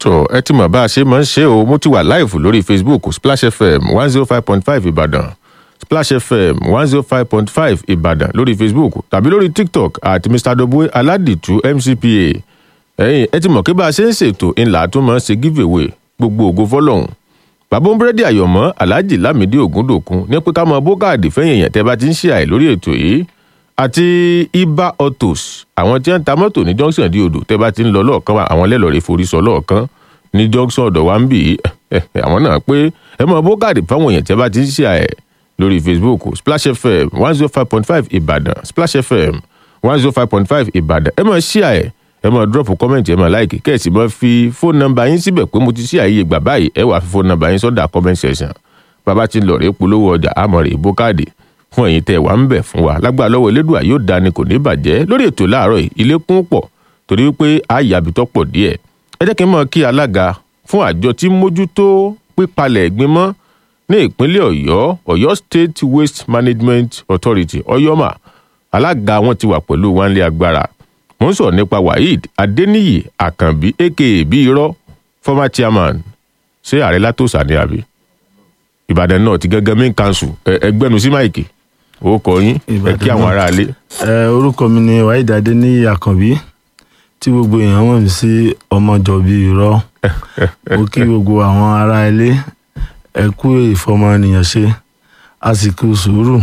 tó ẹ ti mọ̀ bá a ṣe máa ń ṣe o mo ti wà láìfù lórí facebook splash fm one zero five point five ìbàdàn splash fm one zero five point five ìbàdàn lórí facebook tàbí lórí tiktok àti mr dobwe aládìtú mcpa ẹ̀yin ẹ ti mọ̀ kí bá a ṣe ń ṣètò ńlá tó máa ń ṣe giveaway gbogbo ògo fọlọ́hún bàbá búrẹ́dì àyọ̀mọ́ alhaji lamidi ogundokun ní pé ká mọ bókàdì fẹ́yìn èèyàn tẹ́ bá ti ń ṣe àì lórí ètò yìí àti iba autos àwọn tí wọ́n ń ta mọ́tò ní junction di odò tẹ́ bá ti ń lọ lọ́ọ̀kan wa àwọn lẹ́lọ́ọ̀rẹ́ forí sọ lọ́ọ̀kan ní junction ọ̀dọ̀ wa ń bì í àwọn náà pé ẹ mọ bókàdì fáwọn èèyàn tẹ́ bá ti ń ṣe àì lórí facebook splash fm one zero five point five ìbàdàn splash fm one zero five point five ìbàdàn ẹ mọ ṣí àì ẹ máa drop comment ẹ máa like kẹ́ẹ̀sì máa fi fóònù nọ́mbà yín síbẹ̀ pé mo ti ṣí àyè ìgbà báyìí ẹ wàá fi fóònù nọ́mbà yín sọ́dà comment section bàbá tí ń lọ rèé polówó ọjà àmọ́ rèé bó káàdì fún ẹ̀yin tẹ́ ẹ wà ń bẹ̀ fún wa lágbà lọ́wọ́ elédùà yóò dání kò ní bàjẹ́ lórí ètò láàárọ̀ yìí ilé kún pọ̀ torí wípé àyàbí tó pọ̀ díẹ̀ ẹ jẹ́ kí n mọ̀ kí alága fún àjọ tí mójútó pípalẹ̀ ẹ̀gbin mọ́ ní ìpínlẹ̀ ọ̀yọ́ ọ̀yọ́ state waste management authority ọ̀yọ́mà alága wọn ti wà pẹ̀lú wánlé agbára mo ń sọ̀rọ̀ nípa waheed adeniyi àkànbí aka bí irọ́ former chairman ṣé ààrẹ látòsà ni àbí ìbàdàn náà ti gẹ́gẹ́ main council ẹgbẹ́nu sí máìkì ó kọ yín ẹ kí àwọn aráalé. ẹ orúkọ mi ni waheed adeniyi àkànbí tí gbogbo èèyàn mọ̀ mí sí ọmọjọ̀bí irọ́ mo kí gbogbo àwọn ará ilé ẹ kú ìfọmọnìyàn ṣe a sì kú sùúrù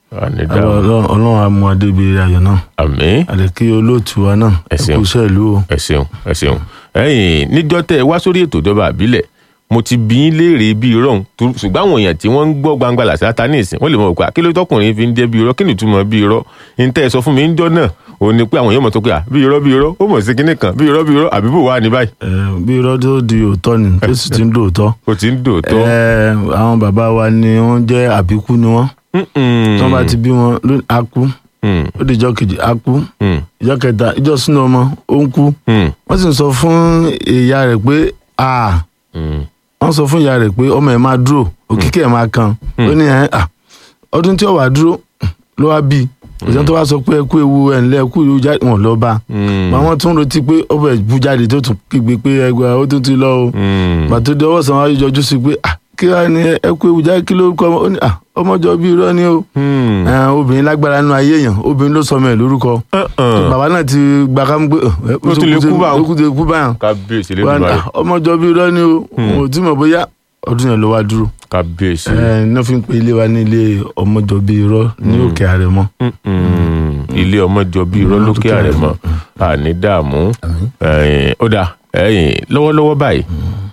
ọlọ́run àmú adébíyẹ ayọ̀ náà àmín àdèkí olóòtú wa náà Ẹ ẹ ṣeun. kú iṣẹ́ ìlú o. ẹ ṣeun ẹ ṣeun ẹyìn níjọ tẹ ẹ wá sórí ètò ìjọba àbílẹ̀ mo ti bí yín léèrè bí irọ́ òun tó- ṣùgbọ́n àwọn èèyàn tí wọ́n ń gbọ́ gbangba làṣà ta ní ìsìn wọ́n lè mọ̀ pé àkíló tọkùnrin fi ń jẹ́ bí irọ́ kí ni ìtumọ̀ bí irọ́ ní tẹ́ ẹ sọ fún mi ń jọ náà òun ni pé àwọn èèyàn mọ̀ tó pé à bí irọ́ bí irọ́ ó mọ̀ sí kinní kan bí irọ́ bí irọ́ àbí bò wá ní báyìí ẹ bí irọ́ tó di òótọ́ ni tó sì ti ń dòótọ́. ó ti ń dòótọ́ ẹ àwọn bàbá wa ni wọ́n jẹ́ àbíkú ni wọ́n tí wọ́n bá ti bí wọn ló á kú ó di ìjọ kejì á kú ìjọ kẹta ìjọ sínú ọmọ ó ń kú wọ́n sì ń sọ fún ìyá rẹ̀ pé a wọ́n sọ fún ìyá rẹ̀ pé ọmọ ẹ̀ máa dúró òkìkí ẹ̀ máa kan ó ní ẹ̀ à ọdún tí ó wà dúró ló wá bí òṣèlú tó wá sọ pé ẹ kú ewu ẹ̀ ńlẹ̀ ẹ kú ewu jáde wọn lọ bá àwọn tún retí pé ọbẹ̀ bú jáde tó tún kígbe pé ẹgbẹ́ ó tún ti lọ o pàtó di ọwọ́ sàn wá yọjú sí pé ah kí wàá ní ẹ kú ewu jáde kí ló kọ́ ọmọ ó ní ah ọmọjọ bí irọ́ ni o Eh, obìnrin lágbára nínú ayé èèyàn obìnrin ló sọmọ ẹ̀ lórúkọ bàbá náà ti gba ká mú pé ẹ, Ó ti lè kú báwọn. ó ti lè kú báyàn kábíyèsí Wá ní, lẹ́dùnmáà ah, ọmọjọ bí irọ́ ni o òun ò tí mọ̀ bóyá ọdún yẹn ló wá dúró kábíyèsí ẹ náà fi ń pe ilé wa ní ilé ọmọjọ bí irọ́ ní òkè àrẹ̀mọ. Mm-mm. ilé ọmọ jọ bí irọ́ lókè àrẹ̀mọ àní dààmú ẹ̀yìn, ó dà ẹ̀yìn, lọ́wọ́lọ́wọ́ báyìí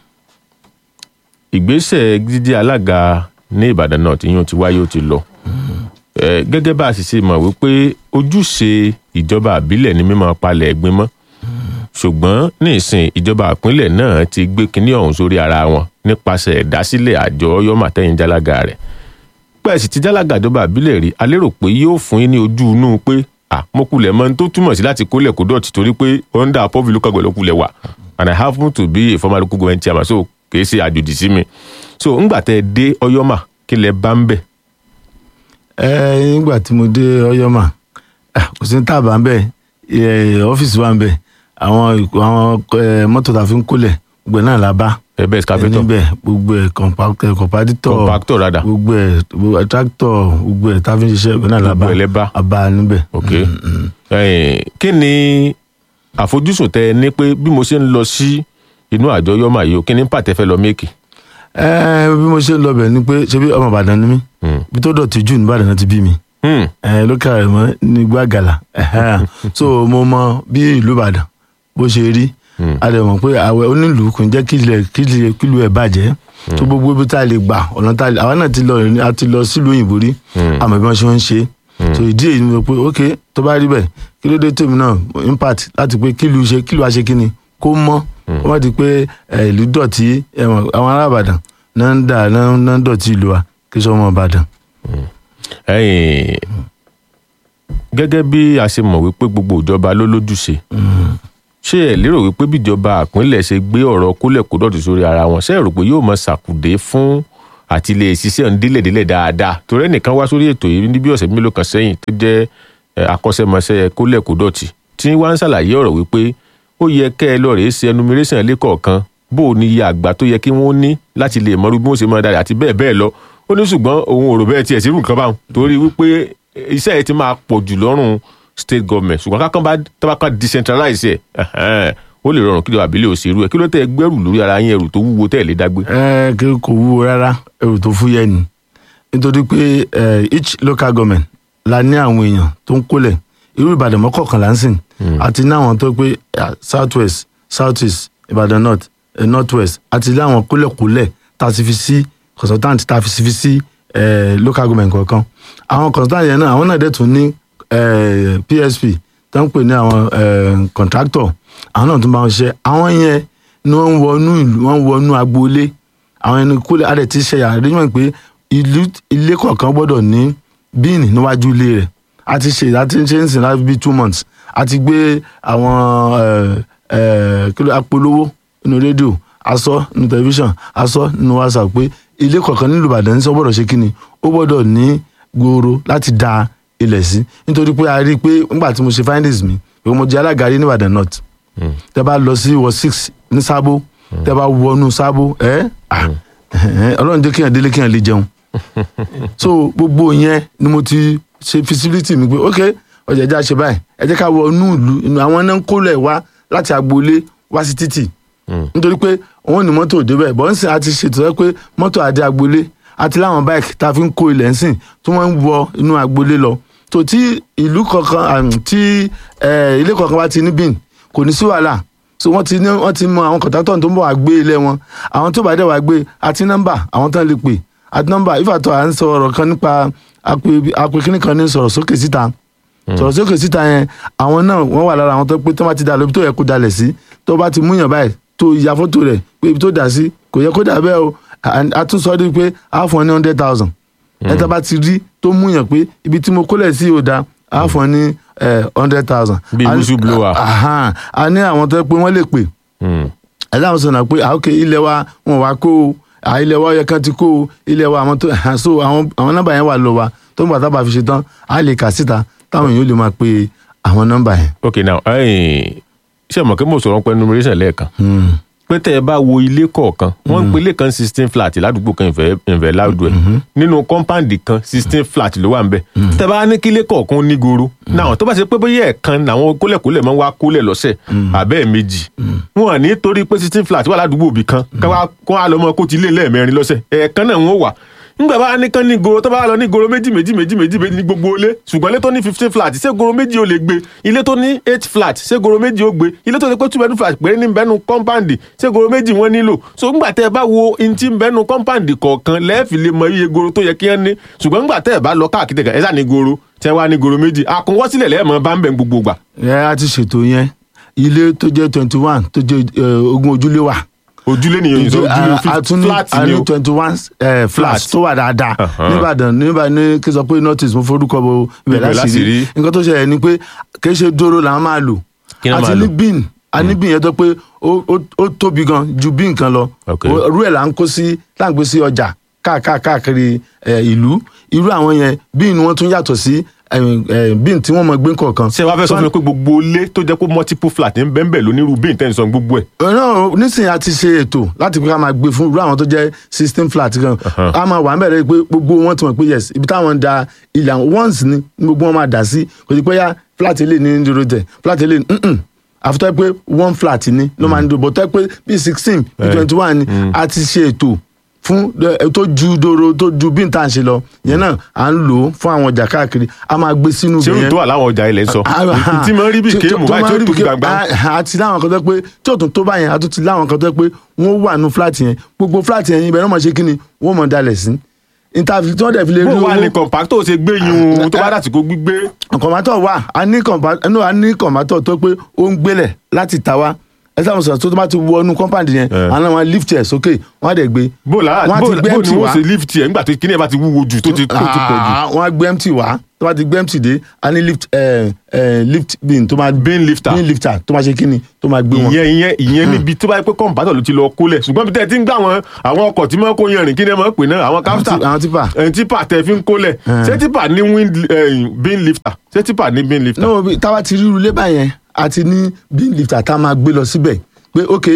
ìgbésẹ̀ jíjẹ́ alága ní ìbàdàn náà tí yóò ti wáyé ó ti lọ Eh, gẹ́gẹ́ bá a sì ṣe mọ̀ wípé ojúṣe ìjọba àbílẹ̀ ní mímọ́ palẹ̀ ẹ̀gbin mọ́ ṣùgbọ́n ní ìsìn ìjọba ìpínlẹ̀ náà ti gbé kinní ọ̀hún sórí ara wọn nípasẹ̀ ìdásílẹ̀ àjọ ọyọ́mà tẹ́yìn jálága rẹ̀ pẹ́ẹ́sì ti jálága ìjọba àbílẹ̀ rí a lérò pé yóò fún yín ní ojú inú pé àmọ́kulẹ̀ mọ́ tó túmọ̀ sí láti kólẹ̀ kó dọ̀tí torí pé under pọ́bì local government lókulẹ̀ wà and I happen to be a former local government chairman so kìí ṣe àjòjì sí mi so ńgbà tẹ́ ẹ dé ọyọ́mà kí lẹ bá ń bẹ̀ ẹ nígbà tí mo dé ọyọmà ah, kò sí ní tàbá ń bẹ ẹ, ọ́fíìsì wa ń bẹ àwọn ìkó- àwọn ẹ, mọ́tò tá a fi ń kólẹ̀ gbogbo ẹ̀ náà la bá ẹ bẹ́ẹ̀ scavator níbẹ̀ gbogbo ẹ̀ kọ̀ǹpáktọ̀ kọ̀ǹpádítọ̀ compactor rada gbogbo ẹ̀ gbogbo ẹ̀ tractor gbogbo ẹ̀ tá a fi ń ṣiṣẹ́ gbogbo náà la bá Gbogbo ẹ̀ lẹ bá. a bá a níbẹ̀. ok ẹ̀yin, kí ni àfojúsùn tẹ ẹ ní pé bí mo ṣe ń lọ sí inú àjọ ọyọ́mà yìí o kí ni pàtẹ fẹ́ lọ méèkì ẹ bí mo ṣe ń lọ bẹ̀ ni pé ṣebí ọmọ Ìbàdàn ni mí bí tó dọ̀tí jù ní Ìbàdàn náà ti bí mi Hmm. ẹ lókè rẹ mọ ní gbàgàlà ẹhẹn. so mo mọ bí ìlú Ìbàdàn bó ṣe rí a lè mọ̀ pé àwẹ̀ onílù kò ń jẹ́ kí ilẹ̀ kí ilẹ̀ kílù ẹ̀ bàjẹ́ tó gbogbo ibi tá a lè gbà ọ̀nà tá a lè àwa náà ti lọ a ti lọ sílùú òyìnbó rí àmọ́ bí wọ́n ṣe ń ṣe so ìdí èyí ni mo pé ok tó bá rí bẹ́ẹ̀ kí ló dé tèmi náà impact láti pé kílù ṣe kílù àṣẹ kíni kó mọ́ kó má di pé ẹ, ìlú dọ̀tí ẹ mọ̀, àwọn ará Ìbàdàn náà ń dà náà náà ń dọ̀tí ìlú wa kí sọ́mọ Ìbàdàn. ẹ̀yin, gẹ́gẹ́ bí a ṣe mọ̀ wípé gbogbo ìjọba ló lójúṣe ṣé ẹ lérò wípé bíjọba àpínlẹ̀ ṣe gbé ọ̀rọ̀ kólẹ̀ kó dọ̀tí sórí ara wọn ṣé ẹ rò pé yóò mọ ṣàkùdé fún àti lè ṣiṣẹ́ ń délẹ̀délẹ̀ dáadáa torí ẹnìkan wá sórí ètò yìí ní bí ọ̀sẹ̀ mélòó kan sẹ́yìn tó jẹ́ ẹ, akọ́ṣẹ́mọṣẹ́ kólẹ̀ kó dọ̀tí tí wọ́n ń ṣàlàyé ọ̀rọ̀ wípé ó yẹ kẹ́ ẹ lọ rèé ṣe enumeration lẹ́kọ̀ọ̀kan bó o ní iye àgbà tó yẹ kí wọ́n ní láti lè mọrú bí wọ́n ṣe máa darí àti bẹ́ẹ̀ bẹ́ẹ̀ lọ ó ní ṣùgbọ́n òun ò rò bẹ́ẹ̀ tiẹ̀ sírù nǹkan báwọn torí wípé iṣẹ́ yẹn ti máa pọ̀ jù lọ́rùn state government ṣùgbọ́n kákan bá tábàkà decentralize ẹ̀ ó lè rọrùn kí ló àbílẹ̀ òṣèlú ẹ̀ kí ló tẹ́ gbẹ́rù lórí ara yín ẹrù tó wúwo tẹ́ ẹ̀ lé dágbé. ẹ kí kò wúwo rárá ẹrù tó fúyẹ́ ni nítorí pé eh, each local government la ní àwọn èèyàn tó ń kólẹ̀ irú ìbàdàn mọ́kànlá ń sìn àti ní àwọn tó pé eh, south west south east ìbàdàn north eh, north west àti ní àwọn kólẹ̀kólẹ̀ tá a ti fi sí consultant tá a fi fi sí eh, local government kọ̀ọ̀kan àwọn consultant yẹn náà àwọn náà dẹ̀ tún ní eh, psp tó ń pè ní àwọn eh, contractor àwọn náà tún bá wọn ṣe àwọn yẹn ni wọ́n ń wọnú ìlú wọ́n ń wọnú agboolé àwọn ẹni kólẹ̀ adẹ̀ ti ṣe àríyàn pé ìlú ilé kọ̀ọ̀kan gbọ́dọ̀ ní bíìnì níwájú ilé rẹ̀ a ti ṣe a ti ṣe ń sìn láti bíi two months a ti gbé àwọn eh, eh, kí ló apolówó nínú rédíò aṣọ nínú tẹlifíṣàn aṣọ nínú whatsapp pé ilé kọ̀ọ̀kan nílùú ìbàdàn ní sọ gbọ́dọ̀ ṣe kíni ó gbọ́dọ̀ ní gbòòrò láti da ilẹ̀ sí nítorí pé a rí i pé nígbà tí mo ṣe findings mi pé mo jẹ́ alága rí ní ìbàdàn north tẹ bá lọ sí wọ six ní sábó tẹ bá wọnú sábó ẹ ah, ọlọ́run jẹ́ kéèyàn délé kéèyàn lè jẹun so gbogbo yẹn ni mo ti ṣe feasibility mi pé ok ọjà ẹja ṣe báyìí ẹ jẹ́ ká wọ inú ìlú inú àwọn náà ń kólẹ̀ wá láti agboolé wá sí títì nítorí pé òun ní mọ́tò débẹ̀ bọ́ ń sìn àti ṣètò ẹ pé mọ́tò àdé agboolé àti láwọn báìkì tá a fi ń kó ilẹ̀ ń sìn tí wọ́n ń wọ inú agboolé lọ tó tí ìlú kọ̀ọ̀kan àm, tí eh, ilé kọ̀ọ̀kan bá ti ní bíìn kò ní sí wàhálà so wọ́n ti ní wọ́n ti mọ àwọn kọ̀tàtọ̀ tó ń bọ̀ wá gbé ilé wọn àwọn tó bá dẹ̀ wá gbé àti nọ́mbà àwọn tán lè pè àti nọ́mbà ìfàtọ̀ à ń sọ ọ̀rọ̀ kan nípa apèkínní kan ní sọ̀rọ̀ sókè síta sọ̀rọ̀ sókè síta yẹn àwọn náà wọ́n wà lára àwọn tó pé tó bá ti dà lóbi tó yẹ kó dalẹ̀ sí tó bá ti múyàn báyìí tó ya fọ́tò rẹ̀ pé ibi tó dà sí kò yẹ kó dà bẹ́ẹ̀ o À- a tún sọ ọ́ di pé a fún ọ ní hundred thousand ẹ tá bá ti rí tó múyàn pé ibi tí mo kólẹ̀ sí ò da a fún ọ ní hundred thousand. Bí whistleblower. Ahan. a ní àwọn tó yẹ pé wọ́n lè pè ẹ dáhùn sọ̀nà pé ah, ok ilẹ̀ wa wọn wá kó o ah, ilẹ̀ wa yẹ kán ti kó o ilẹ̀ wa àwọn tó so àwọn àwọn nọ́mbà yẹn wà lọ wa tó ń bọ̀ tábà fi ṣe tán á lè kà síta táwọn èèyàn lè máa pe àwọn nọ́mbà yẹn. ok now ẹ̀yin, ṣé mọ̀ kí mo sọ̀rọ̀ pé enumeration lẹ́ẹ̀kan pé tẹ́ ẹ bá wo ilé kọ̀ọ̀kan wọ́n ń pe ilé kan sixteen flat ládùúgbò kan ìfẹ́ ìfẹ́ láàdù ẹ̀ nínú compound kan sixteen flat ló wà ń bẹ̀ tẹ́ bá ní kí ilé kọ̀ọ̀kan ó ní goro náà tó bá ṣe pé bóyá ẹ̀ẹ̀kan làwọn kólẹ̀kólẹ̀ máa ń wá kólẹ̀ lọ́sẹ̀ àbẹ́ méjì wọn à ní torí pé sixteen flat wà ládùúgbò òbí kan káwá kó á lọ mọ kó ti lé lẹ́ẹ̀mẹrin lọ́sẹ̀ ẹ̀ẹ̀kan náà wọ́n wà nígbà bá ní kán ní goro tó bá lọ ní goro méjì méjì méjì méjì méjì ní gbogbo ilé ṣùgbọ́n ilé tó ní fifteen flat ṣé goro méjì ó lè gbé ilé tó ní eight flat ṣé goro méjì ó gbé ilé tó ní pé two bedroom flat péré ní bẹ́nu compound ṣé goro méjì wọ́n nílò so ńgbà tẹ́ ẹ bá wo in ti bẹ́nu compound kọ̀ọ̀kan lẹ́ẹ̀fì lè mọ iye goro tó yẹ kí wọ́n ní ṣùgbọ́n ńgbà tẹ́ ẹ bá lọ káàkiri kan ẹ sá ní goro tẹ́ wá ní goro méjì àkúnwọ́sílẹ̀ lẹ́ẹ̀mọ́ bá ń bẹ̀ gbogbo gbà. ẹ á ti ṣètò yẹn ilé tó jẹ́ twenty one tó jẹ́ eh, ogún ojúlé wà. ojúlé nìyẹn yìí sọ ojúlé a tún ní flat a ni ní o twenty one flats Flat. tó wà dáadáa Uh-huh. nìbàdàn níbà ní kí n sọ pé notice mo forúkọ bo ibẹ̀ Ibẹ̀ láti láti rí rí. nǹkan tó ṣẹlẹ̀ ni pé kì í ṣe dóró làwọn máa lò Kí ni wọ́n àti máa ní lò? bin a ní bin yẹn tó pé ó- ó ó tóbi gan ju bin kan lọ Ok. Ó- irú ẹ̀ là ń kó sí là ń gbé sí ọjà káàká- káàkiri eh, ìlú irú àwọn yẹn bin wọn tún yàtọ̀ sí eh, eh, bin tí wọ́n mọ gbé kọ̀ọ̀kan. ṣé wàá fẹ́ sọ fún mi pé gbogbo ilé tó jẹ́ pé multiple flat ń bẹ́ẹ̀ bẹ́ẹ̀ lónírú bíi ìtẹ́nisọ̀ gbogbo ẹ̀ náà nísìnyí a ti ṣe ètò láti pé ká máa gbé fún irú àwọn tó jẹ́ system flat kan a máa wà níbẹ̀rẹ̀ pé gbogbo wọn ti mọ̀ pé yes ibi táwọn ń da ilẹ̀ àwọn once ni gbogbo wọn máa dà sí kò sí pé yá flat ilé ní dúró tẹ̀ flat ilé ní àfitọ́ pé one flat ni ló máa ń dúró bọ̀ tẹ́ pé bí sixteen bí Eh. twenty one ni a ti ṣe ètò fún ẹ, tó ju doro tó ju bí n tà ń ṣe lọ yẹn náà à ń lò ó fún àwọn ọjà káàkiri a máa gbé sínú ṣé ibẹ̀ irú tó wà láwọn ọjà ilẹ̀ ń sọ tí mo rí bí kéèmù báyìí tí ó tóbi gbàgbà àti láwọn kan tó pé tí òtún tó báyẹn àti ti láwọn kan tó pé wọ́n wà nù fúláàtì yẹn gbogbo fúláàtì yẹn ibẹ̀ náà mọ̀ ṣe kí ni wọ́n mọ̀ dalẹ̀ sí ìtàfi tí wọ́n dẹ̀ fi lè rí bó wà ní owó compactor ṣe gbé yun tó bá dàtí kó gbígbé kọ̀mátọ̀ wà a ní kọ̀má- no, a ní kọ̀mátọ̀ tó pé ó ń gbélẹ̀ láti ta wá ẹ sábà sọ̀rọ̀ tó tó bá ti wọnú kọ́mpáǹdì yẹn Eh. àwọn àwọn lift ẹ̀ sókè wọ́n á dẹ̀ gbé bó lára wọ́n á bó ti gbé bó empty ni wá wọ́n ṣe lift ẹ̀ nígbà tó kíní ẹ̀ bá ti wúwo jù tó ti tó ti pọ̀ jù Ah, wọ́n á gbé empty wá tó bá ti gbé empty dé a ní lift eh, eh, lift bin tó máa bin lifter bin lifter tó máa ṣe kíni tó máa gbé wọn. ìyẹn ìyẹn ìyẹn níbi tó bá yẹ pé compactor ló ti lọ kólẹ̀ ṣùgbọ́n bí tẹ́ ẹ ti ń gbà wọn àwọn ọkọ̀ tí wọ́n kó yẹn rìn kí ni ẹ máa ń pè náà àwọn Àwọn capstar tí- àwọn tipa. ẹ̀ tipa tẹ́ fi ń kólẹ̀ ṣé tipa ní wind eh, bin lifter ṣé tipa ní bin lifter náà bí táwa ti ríru lébà yẹn a ti ní bin lifter tá a máa gbé lọ síbẹ̀ pé ok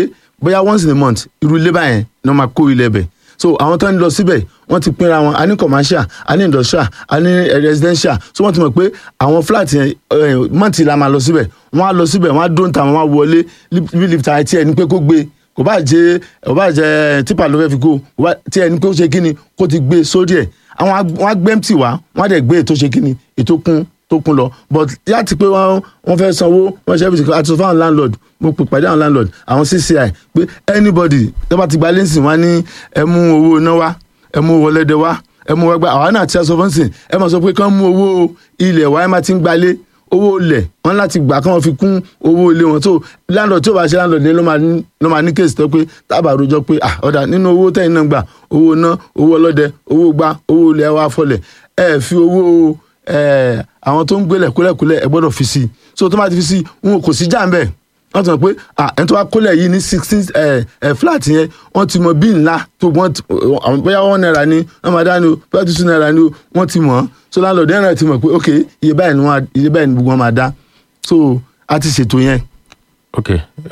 bóyá once in a month irú ilé báyẹn ni wọ́n máa kó ilẹ̀ bẹ̀ so àwọn tó ń lọ síbẹ̀ wọ́n ti pinra wọn a ní commercial a ní industrial a ní eh, residential so wọ́n ti mọ̀ pé àwọn flat yẹn eh, mọ́ǹtì la máa lọ síbẹ̀ wọ́n á lọ síbẹ̀ wọ́n á dóńtà ta wọ́n á wọlé bí lift àti ẹ̀ ní pé kó gbé kò bá jẹ kò bá jẹ tipa ló fẹ́ fi kó kò bá tí ẹni pé ó ṣe kíni kó ti gbé sórí ẹ̀ àwọn ag- wọ́n á gbé empty wá wọ́n á dẹ̀ gbé ètò ṣe kíni ètò kún tó kún lọ but láti pé wọ́n wọ́n fẹ́ sanwó wọ́n ṣe everything àti sọ fáwọn landlord mo pè pàdé àwọn landlord àwọn cci pé anybody tó bá ti gba lẹ́sìn wá ní ẹ mú owó iná wá ẹ mú owó ọlẹ́dẹ wá ẹ mú owó ẹgbẹ́ àwa náà ti sọ fún sìn ẹ máa sọ pé kán mú owó ilẹ̀ wá ẹ máa ti ń gbalé owó ilẹ̀ wọn láti gbà kán fi kún owó ilé wọn tó landlord tí ó bá ṣe landlord ní ló máa ní ló máa ní kéèsì tó pé tábà rojọ́ pé ah ọ̀dà nínú owó tẹ̀yìn náà gbà owó iná owó ọlọ́dẹ owó gbá owó ilẹ̀ wa fọlẹ̀ ẹ fi owó ẹ àwọn tó ń gbélẹ̀ kúlẹ̀kúlẹ̀ ẹ gbọ́dọ̀ fi sí i so tó bá ti fi sí i wọn kò sí jàǹbẹ̀ wọ́n ti mọ̀ pé ah ẹni tó bá kólẹ̀ yìí ní sixteen ẹ̀ ẹ̀ flat yẹn wọ́n ti mọ bí ńlá tó wọ́n ti àwọn bóyá one naira ni wọ́n máa dá ni o bóyá two naira ni o wọ́n ti mọ̀ ọ́ so landlord yẹn náà ti mọ̀ pé ok iye báyìí ni wọ́n á- iye báyìí ni gbogbo wọn máa dá so a ti ṣètò yẹn. ok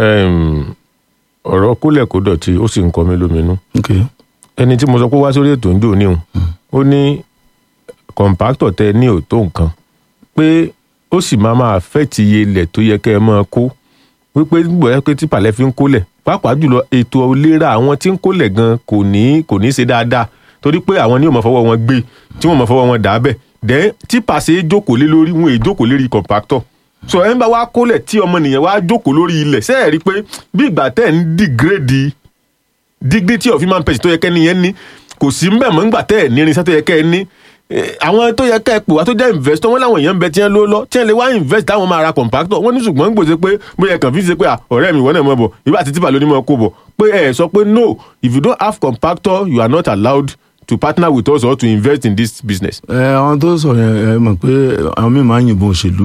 um, ọ̀rọ̀ kólẹ̀ kó dọ̀tí ó sì ń kọ mí lóminú ok ẹni tí mo sọ pé wá sórí ètò ń dò níhùn ó ní kọ̀ǹpáktọ̀ tẹ ní òtó nǹkan pé ó sì máa máa fẹ́ ti iye ilẹ̀ tó yẹ kẹ́ ẹ máa kó wípé gbọ́ ẹ pé tìpàlẹ́ fi ń kólẹ̀ pàápàá jùlọ ètò ìlera àwọn tí ń kólẹ̀ gan kò ní kò ní ṣe dáadáa torí pé àwọn ní yóò máa fọwọ́ wọn gbé tí wọ́n máa fọwọ́ wọn dà á bẹ̀ dẹ́ tìpà ṣe é jókòó lé lórí wọn è jókòó lérí kọ̀ǹpáktọ̀ so ẹ ń bá wa kólẹ̀ tí ọmọnìyàn wa jókòó lórí ilẹ̀ ṣé ẹ rí i pé bí ìgbà tẹ̀ ń dìgírèdì dignity of human person tó yẹ kẹ́ni yẹn ní kò sí ń bẹ̀ mọ́ ńgbà tẹ́ ẹ̀ ní irinṣẹ́ tó yẹ kẹ́ ẹ ní Eh, àwọn tó yẹ kẹ́ ẹ pè wá tó jẹ́ investor wọn láwọn èèyàn ń bẹ tí wọ́n ló lọ tí wọ́n lè wá invest táwọn máa ra compactor wọ́n ní ṣùgbọ́n ń gbèsè pé bóyá kàn fi ṣe pé ah, ọ̀rẹ́ mi wọ́n náà mọ̀ bọ̀ ìbá àti tìpà ló ní mọ̀ kó bọ̀ pé ẹ sọ pé no if you don't have compactor you are not allowed to partner with us or to invest in this business. ẹ àwọn tó sọ yẹn ẹ mọ̀ pé àwọn míì máa ń yìnbọn òṣèlú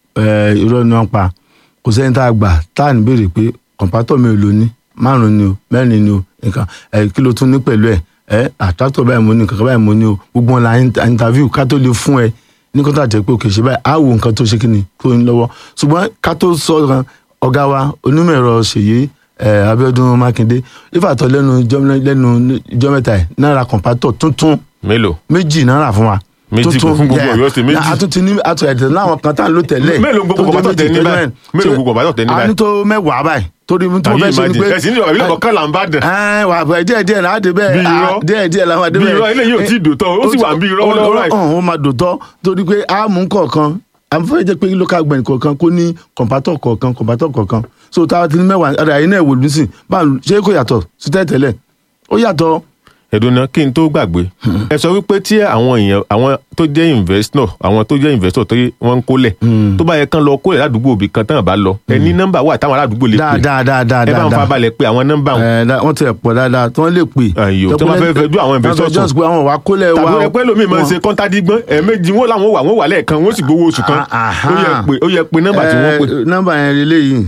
ẹ irọ́ ni wọ́n pa kò sẹ́ni tá a gbà tá à ní béèrè pé kọ̀ǹpátọ̀ mi ò lò ní márùn-ún ni o mẹ́rin ni o nǹkan ẹ kí ló tún ní pẹ̀lú ẹ ẹ àtàtọ̀ báyìí mo ní nǹkan báyìí mo ní o gbogbo wọn la in- interview ká tó lè fún ẹ ní kó tà jẹ́ pé òkè ṣe báyìí á wo nǹkan tó ṣe kí ni tó ń lọ́wọ́ ṣùgbọ́n ká tó sọ kan ọ̀gá wa onímọ̀ ẹ̀rọ ṣèyí ẹ Abíọ́dún Mákindé ìfàtọ̀ lẹ́nu ijọ́- lẹ́nu ijọ́ mẹ́ta ẹ̀ náírà kọ̀ǹpátọ̀ tuntun mélòó méjì náírà fún wa. Méjì Tuntun, fún gbogbo yeah. Ọ̀yọ́ State, méjì. Na, a tún ti ní a tún ẹ̀dẹ̀ láwọn kan tá à ń lò tẹ́lẹ̀. Mélòó gbogbo tó jẹ́ kọ̀ǹpátọ̀ tẹ ní méjì, báyìí? tó jẹ́ Mélòó mẹ́rin. gbogbo kọ̀ǹpátọ̀ tẹ ní a ní báyìí? tó mẹ́wàá báyìí torí mo tí mo Ayé fẹ́ ṣe ni ìmájì. pé. ẹ̀sìn ní ọ̀rọ̀ ilé ọ̀kan là ń bá dàn. ẹ wà bẹ díẹ̀ díẹ̀ náà dé bẹ́ẹ̀ Bí irọ́. ah, díẹ̀ díẹ̀ làwọn àdé Bí bẹ́ẹ̀. irọ́, eléyìí ò tí ì dòótọ́, ó sì wà bí irọ́ ó- lọ́wọ́ ó- báyìí. ó- ó máa dòótọ́ torí pé a mú kọ̀ọ̀kan a fẹ́ jẹ́ pé local government kọ̀ọ̀kan kó ní kọ̀ǹpátọ̀ kọ̀ọ̀kan kọ̀ǹpátọ̀ kọ̀ọ̀kan so táwa ti ní mẹ́wàá ọ̀dà yìí náà wò lù sí báwo ṣé kò yàtọ̀ sí tẹ́tẹ́lẹ̀ ó yàtọ̀ ẹ̀dùnà kí n tó gbàgbé ẹ sọ wípé tí àwọn èèyàn àwọn tó jẹ́ investor àwọn tó jẹ́ investor tó wọ́n ń kólẹ̀ tó bá yẹ kán lọ kólẹ̀ ládùúgbò òbí kan tán bá lọ ẹ ní nọ́mbà wà táwọn aládùúgbò lè pè dáadáa dáadáa ẹ bá ń dáadáa. fa balẹ̀ pé àwọn nọ́mbà wọn ẹ da- wọ́n ti ẹ̀ pọ̀ dáadáa tí wọ́n lè pè. Ayò, tí wọ́n bá fẹ́ fẹjú àwọn investors Wọ́n fẹ́ just pé àwọn wà kólẹ̀ wa. tàbí ẹ pẹ́ lómi máa ń ṣe kọ́ńtàdígbọ́n ẹ̀ẹ́mẹ́jì wọn làwọn wà wọ́n wà lẹ́ẹ̀kan wọ́n sì gbowó oṣù kan Ah, aha. ó yẹ pé ó yẹ pé nọ́mbà tí wọ́n pè nọ́mbà yẹn rí léyìí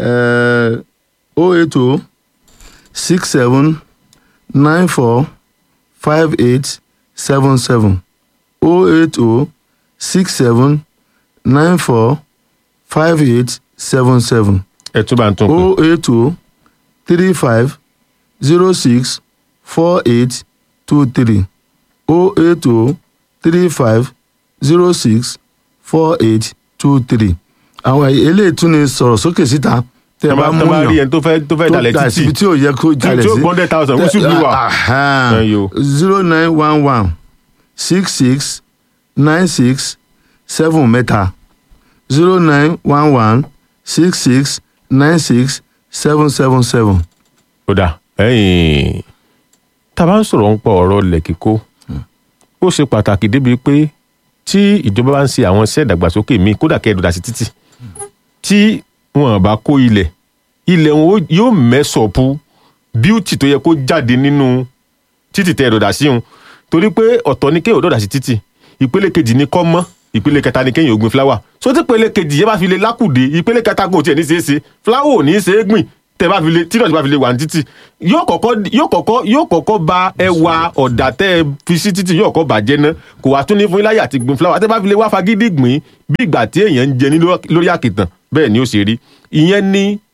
o eight o six seven nine four five eight seven seven o eight o six seven nine four five eight seven seven ẹ tún bá ń tún pè o eight o three five zero six four eight two three o eight o three five zero six four eight two three àwọn eléyìí tún ní sọ̀rọ̀ sókè síta tẹ́ ẹ bá mú tọ́ bá rí yàn ẹni tó fẹ́ tó fẹ́ dalẹ̀ dà títì síbi tí ò yẹ kó jalè tí ó sí gbọ́ hundred thousand wíṣù bí wà Ẹyọ. zero nine one one six six nine six seven mẹ́ta zero nine one one six six nine six seven seven seven. ó dà ẹ̀yìn tá a bá ń sọ̀rọ̀ ń pọ̀ ọ̀rọ̀ ilẹ̀ kíkó ó ṣe pàtàkì débi pé tí ìjọba bá ń ṣe àwọn iṣẹ́ ìdàgbàsókè míì kódà kẹ́ ẹ̀ dọ̀dà sí títì tí wọn bá kó ilẹ̀ ilẹ̀ wọn ó- yóò mẹ́sọ̀pù bíútì tó yẹ kó jáde nínú títì tẹ́ ẹ̀ dọ̀dà sí òun torí pé ọ̀tọ̀ ni kéèyàn dọ̀dà sí títì ìpele kejì ni kọ́ mọ́ ìpele kẹta ni kéèyàn ó gbin fúláwà so tí ìpele kejì yẹn bá fi lè lákùdé ìpele kẹta kò tiẹ̀ ní ṣeé ṣe fúláwà ò ní ṣeé gbìn tẹ bá fi lè tí ìdọ̀tí bá fi lè wà ní títì yóò kọ́kọ́ yóò kọ́kọ́ yóò kọ́kọ́ ba ẹwà ọ̀dà tẹ́ ẹ fi sí títì yóò kọ́ bàjẹ́ ná kò wá tún ní fún iláyà àti gbin fúláwà tẹ́ bá fi lè wá fagídí gbìn bí ìgbà tí èèyàn ń jẹ ní lórí àkìtàn bẹ́ẹ̀ ni ó ṣe rí ìyẹn ní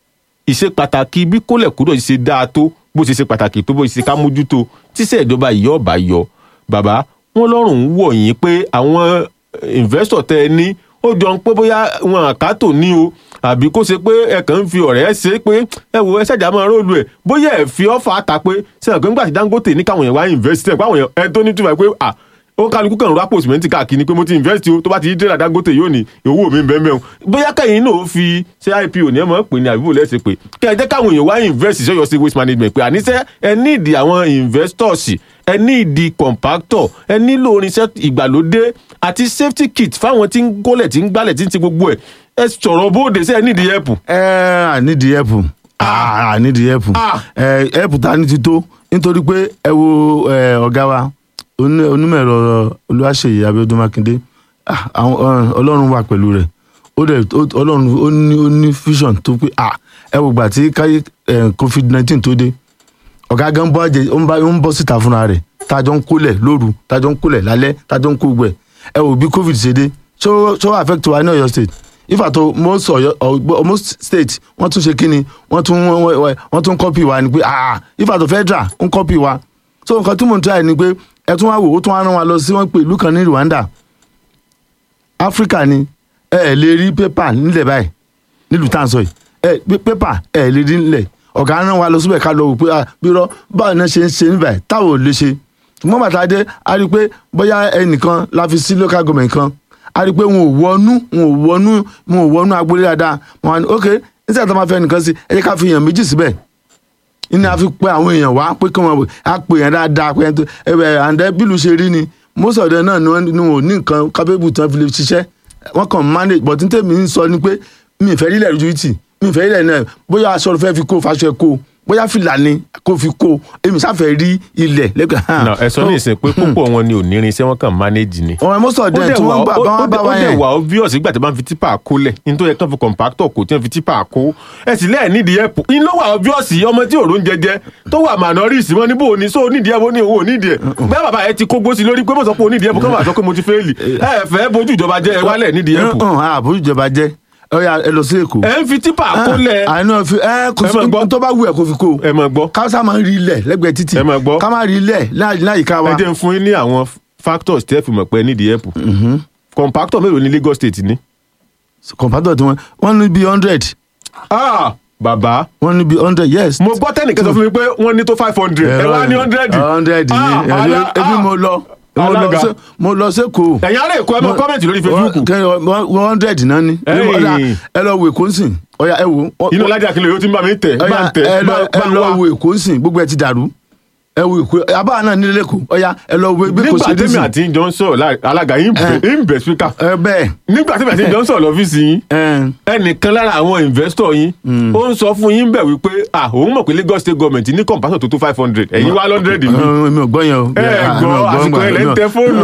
ìṣe pàtàkì bí kólẹ̀ kúrò ṣe dáa tó bó ṣe ṣe pàtàkì tó bó ṣe ká mójútó tíṣẹ́ ìjọba yìí ọ̀bà yọ bàbá wọn lọ́rùn ń wọ̀ yín pé àwọn investor tẹ ẹ ní ó jọ ń pé bóyá wọn àkátò ní o àbí kó ṣe pé ẹ kàn ń fi ọ̀rẹ́ ṣe pé ẹ wo ẹ ṣẹ̀dá máa róòlù ẹ̀ bóyá ẹ fi ọ́fà ta pé sẹ́yìn pé ńgbà tí Dangote ní káwọn yẹn wá invest ẹ̀ pé àwọn yẹn ẹ tó ní túbọ̀ pé à ó kálukú kàn rápò sìmẹ́ntì káàkiri pé mo ti invest o tó bá ti yí dẹ́rẹ́ Dangote yóò ní owó mi bẹ́ẹ̀ mẹ́wọ̀n bóyá kẹ́yìn náà ó fi ṣe IPO ní ẹ mọ̀ pé ní àbíbò lẹ́sẹ̀ pé kẹ́ ẹ jẹ́ káwọn èèyàn wá invest ṣọ́yọ́ sí waste management pé àníṣe ẹ ní ìdí àwọn investors ẹ ní ìdí compactor ẹ nílò irinṣẹ́ ìgbàlódé àti safety kit fáwọn tí ń gólẹ̀ tí ń gbálẹ̀ tí ń ti gbogbo ẹ̀ ẹ sọ̀rọ̀ bóde sí ẹ ní ìdí ẹ̀pù. ẹ ànídìí ẹ̀pù ànídìí ẹ̀pù ẹ̀pù ta ni ti tó nítorí pé ẹ wo ọ̀gá wa onímọ̀ ẹ̀rọ Olúwaṣeyì Abíọ́dún Mákindé Ọlọ́run wà pẹ̀lú rẹ̀ ó dẹ̀ Ọlọ́run ó ní ó ní vision tó pé ẹ wò gbà tí káyé covid nineteen tó dé ọ̀gá gan bọ́ àjẹ ó ń bọ́ síta fúnra rẹ̀ tájọ́ ń kólẹ̀ lóru tájọ́ ń kólẹ̀ lálẹ́ tájọ́ ń kó gbẹ̀ ẹ wò bí covid ṣe dé ṣó ṣó affect wa ní Ọ̀yọ́ state if at all most Ọ̀yọ́ most state wọ́n tún ṣe kíni wọ́n tún wọ́n tún copy wa ni pé ah if at all federal ń copy wa so nǹkan tí mò ń try ni pé ẹ tún wá wò ó tún wá rán wa lọ sí wọ́n pè ìlú kan ní Rwanda Africa ni ẹ ẹ lè rí pépà nílẹ̀ báyìí nílùú tá à ń sọ yìí ẹ pépà ẹ ẹ lè rí nílẹ̀ ọ̀gá rán wa lọ síbẹ̀ ká lọ wò pé bírọ́ báwo ni wọ́n ṣe ń ṣe níbẹ̀ táwọn ò lè ṣe ṣùgbọ́n bàtà dé a rí i pé bóyá ẹnìkan la fi sí local government kan a rí i pé wọn ò wọnú wọn ò wọnú wọn ò wọnú agboolé dáadáa wọn wá ní ok nígbà tó máa fẹ́ nìkan sí ẹ jẹ́ ká fi èèyàn méjì síbẹ̀ ní a fi pe àwọn èèyàn wá pé kí wọn á pè yẹn dáadáa pé ẹ ẹ àǹdẹ bílù ṣe rí ni most of them náà ni wọn ò ní nǹkan capable tán fi lè ṣiṣẹ́ wọn kàn manage but ní tèmi ń sọ ni pé mi ì fẹ́ rí ilẹ̀ lójú tì mi ì fẹ́ rí ilẹ̀ náà bóyá aṣọ fẹ́ fi kó faṣọ ẹ̀ kó bóyá fìlà ni kó fi kó èmi sáfẹ́ rí ilẹ̀ lẹ́gbẹ̀ẹ́. na ẹ sọ ní ìsìn pé púpọ̀ wọn ni ò ní irinṣẹ́ wọn kàn manage ni. ọ̀rọ̀ most of them tí wọ́n gbà bá wọn bá wọn ó yẹn. dẹ̀ wà obvious ìgbà tí wọ́n fi tipa kólẹ̀ nítorí ẹ̀kan fi compactor kò tí wọ́n fi tipa kó ẹ sì lẹ́ẹ̀ nídìí ẹ̀pù in ló wà obvious ọmọ tí òrùn jẹjẹ tó wà manoris wọn ní bò ní so nídìí ẹ̀pù ní owó nídìí ẹ̀ bẹ́ẹ̀ bàbá ẹ ti kó gbósì lórí pé mo sọ pé onídìí ẹ̀pù kọ́ máa sọ pé mo ti fẹ́ẹ̀lì ẹ fẹ́ bójú ìjọba jẹ́ ẹ wálẹ̀ nídìí ẹ̀pù. àbójú ìjọba jẹ́ ọyà ẹ lọ sí èkó. ẹ ń fi tipa kólẹ̀. àìní fi ẹ kò Ẹ máa gbọ́. sí tó bá wù ẹ kó fi kó. ẹ máa gbọ́ káwùsà máa ń rí ilẹ̀ lẹ́gbẹ̀ẹ́ títì. Ẹ máa gbọ́. ká máa rí ilẹ̀ láyìíká wa. ẹ jẹ́ ń fún yín ní àwọn factors tẹ́ fi mọ̀ pé ẹ nídìí ẹ̀pù. compactor mélòó ní Lagos State ní. kọ̀ǹpátọ̀ tí wọ́n wọ́n ní bíi hundred ah bàbá wọ́n ní bíi hundred yes. mo gbọ́ tẹ́nìkan sọ fún mi pé wọ́n ní tó five hundred ẹ wá ní hundred. hundred Ah, ni ala- ebi ah. mo lọ mo lọ Alága. sí- mo lọ sẹ́kọ̀ọ́. ẹ̀yin ará èkó ẹ mọ kọ́mẹ̀ntì lórí Facebook one hundred náà ni. Ẹ̀yìn. Ọ̀dà, ẹ lọ wo èkó ń sìn ọ̀yà ẹ wo. inú ọlájà akínlẹ̀ yóò ti ń bá mi tẹ̀ bá ọ̀yà ń tẹ̀ ẹ lọ bá- ẹ bá lọ wá. wo èkó ń sìn gbogbo ẹ ti dàrú ẹ wo èkó abáà náà nílé lẹ́kọ̀ọ́ ọ̀yà ẹ lọ wo bí kò nígbà ṣe dé tẹ́mi sìn. àti ìjọ ń sọ̀rọ̀ láì- alága yín bẹ̀ ń bẹ̀ spíkà ẹ bẹ́ẹ̀ nígbà tẹ́mi àti ìjọ ń sọ̀rọ̀ lọ́fíìsì yín ẹ ẹnìkan lára àwọn investor yín ó ń sọ fún yín bẹ̀ wípé ah òun mọ̀ pé Lagos State government ní compassion tó tó five hundred ẹ̀yin wá hundred mi mi ò gbọ́ yẹn o. Ẹ gbọ́, àsìkò ẹ̀ lẹ́ ń tẹ fóònù.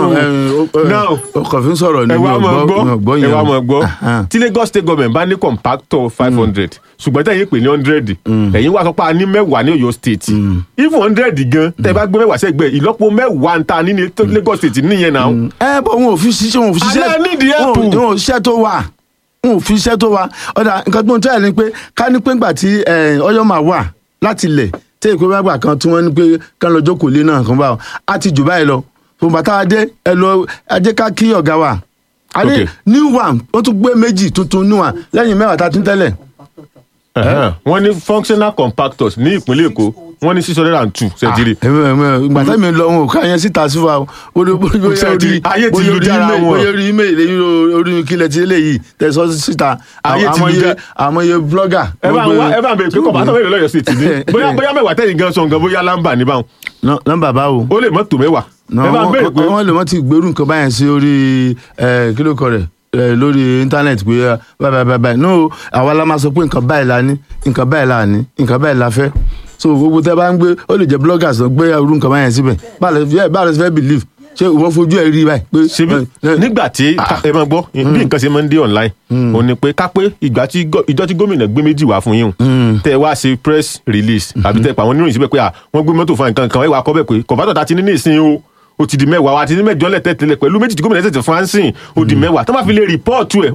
Now, ọkọ̀ fi ń sọ̀rọ̀ ni ẹ mi wá ò mọ̀ gbọ́ mi ò gbọ́ gbọ́ ẹ yẹn wá o. mọ̀ gbọ́ Ahan. tí Lagos State government bá ní compactor five hundred ṣùgbọ́n tẹ̀yìn pè ní hundred ẹ̀yin wá sọ pé a ní mẹ́wàá ní Ọ̀yọ́ state even hundred gan tẹ́ bá gbé mẹ́wàá sẹ́gbẹ̀ẹ́ ìlọ́po mẹ́wàá ń ta ní ní Lagos state nìyẹn náà ẹ bọ wọn ò fi ṣiṣẹ́ wọn ò fi ṣiṣẹ́ Alẹ́ nídìí wọn ò- ẹ̀pù. wọn ò ṣiṣẹ́ tó wà wọn ò fi iṣẹ́ tó wà ọ̀dà nǹkan tó ń tẹ́ ẹ̀ ni pé ká ní pé ńgbà tí eh, Ọ̀yọ́ máa wà láti ilẹ̀ tí èkó bá gbà kan tí wọ́n ní pé kán lọ jókòó lé náà kan bá wọn á ti jù báyìí lọ tó bàtà adé ẹ lọ ajé ká kí ọ̀gá wa adé Okay. new one wọ́n tún gbé méjì tuntun new one lẹ́yìn mẹ́wàá tá a tún tẹ́lẹ̀ wọ́n ní functional compactors ní ìpínlẹ̀ Èkó wọ́n ní six hundred and two ṣèjìrì ìgbà tẹ́mi lọ wọn ò ká yẹn síta sí wa o orí orí Ṣẹ́ẹ̀tì, ayé ti orí lu jára email- wọn. bóyá orí email lẹ́yìn orí kílẹ̀ tí eléyìí tẹ̀sọ́ síta Ayé ti lu àmọye já- àmọye blogger. ẹ bá gbogbo- wá ẹ bá bẹ pé compactor mélòó lọ́yọ̀ state ní bóyá bóyá mẹ́wàá tẹ̀yìn gan sọ̀ngàn bóyá lámbà ní báwọn Nọ- nọ́mbà báwo. ó lè mọ́ tó mẹ́wàá ẹ bá ń bẹ̀rẹ̀ pé wọ́n lè wọ́n ti gbèrú nǹkan báyẹn sí orí ẹ̀, kí ló kọ rẹ̀ ẹ̀, lórí íńtánẹ́ẹ̀tì pé ẹ̀, báyìí báyìí báyìí no àwa la máa sọ pé nǹkan báyìí la ní nǹkan báyìí la ní nǹkan báyìí la fẹ́ so gbogbo tẹ́ bá ń gbé ó lè jẹ́ bloggers lọ gbé irú nǹkan báyẹn síbẹ̀ báwo lẹ báwo lẹ fẹ́ believe ṣé ìwọ fojú ẹ̀ rí báyìí pé ṣebí ẹ̀, ẹ̀, nígbà tí ẹ máa gbọ́ bí nǹkan ṣe máa ń dé online ó ní pé ká pé ìgbà tí gọ- ìjọ tí gómìnà gbé méjì wá fún yín o, tẹ ẹ wá ṣe press release àbí tẹ ẹ pa àwọn oníròyìn síbẹ̀ pé à wọ́n gbé mọ́tò fún nǹkan kan ẹ wá kọ́ bẹ̀ pé kọ̀ǹpátọ̀ ta ti ní ní ìsìn o ó ti di mẹ́wàá wa ti ní mẹ́jọ lẹ̀ tẹ́tẹ́lẹ̀ pẹ̀lú méjì tí gómìnà tẹ̀tẹ̀ fún ansìn ó di mẹ́wàá tó bá fi lè rìpọ́ọ̀tù ẹ̀